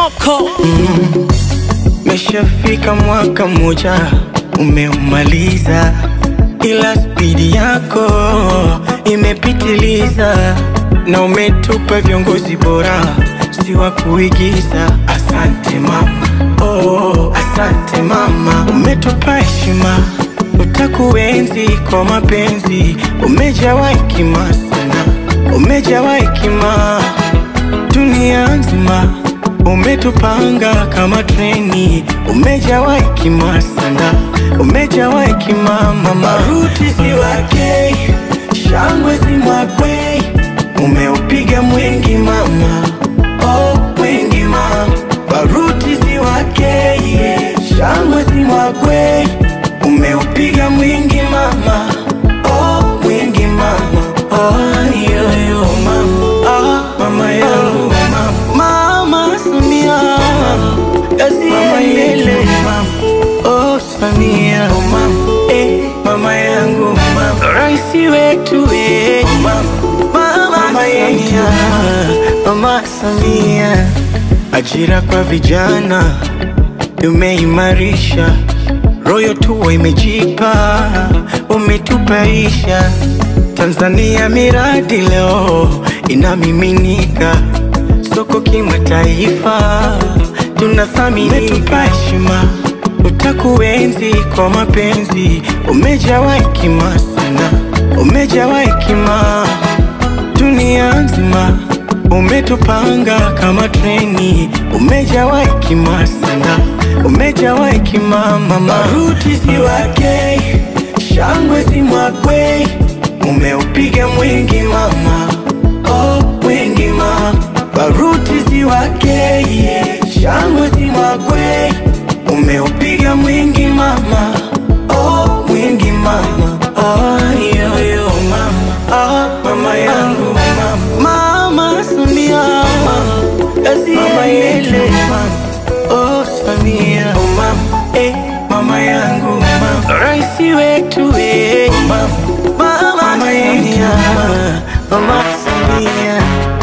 Moko Meshafika mwaka mmoja umeumaliza, ila spidi yako imepitiliza, na umetupa viongozi bora, si wa kuigiza. Asante mama, oh, asante mama, umetupa heshima, utakuenzi kwa mapenzi, umejawa hekima sana, umejawa hekima dunia nzima umetupanga kama treni, umejawa hekima sana, umejawa hekima mama. Maruti si wake, shangwe si mwakwe, umeupiga mwingi mama, oh mwingi mama. Baruti si wake, shangwe si mwakwe, umeupiga mwingi mama, oh mwingi mama, oh yoyo mama, ah mama yangu mama, mama Samia, kazi yele oh Samia, eh mama yangu mama, raisi wetu eh mama Samia, mama Samia, ajira kwa vijana umeimarisha royo tuwa imejipa, umetupaisha Tanzania, miradi leo inamiminika soko kimataifa, tunathamini, umetupa heshima, utakuenzi kwa mapenzi, umejawa hekima sana, umejawa hekima dunia nzima umetupanga kama treni, umejawa hekima sana, umejawa hekima mama. Maruti si wake, shangwe si mwakwe, umeupiga mwingi mama, oh mwingi mama. Baruti si wake, shangwe si mwakwe, umeupiga mwingi mama, oh mwingi mama, oh yoyo mama, ah mama yangu mama, mama Samia, kazi mama yele oh Samia, oh mama, eh mama yangu mama, raisi wetu eh mama, mama Samia, mama Samia.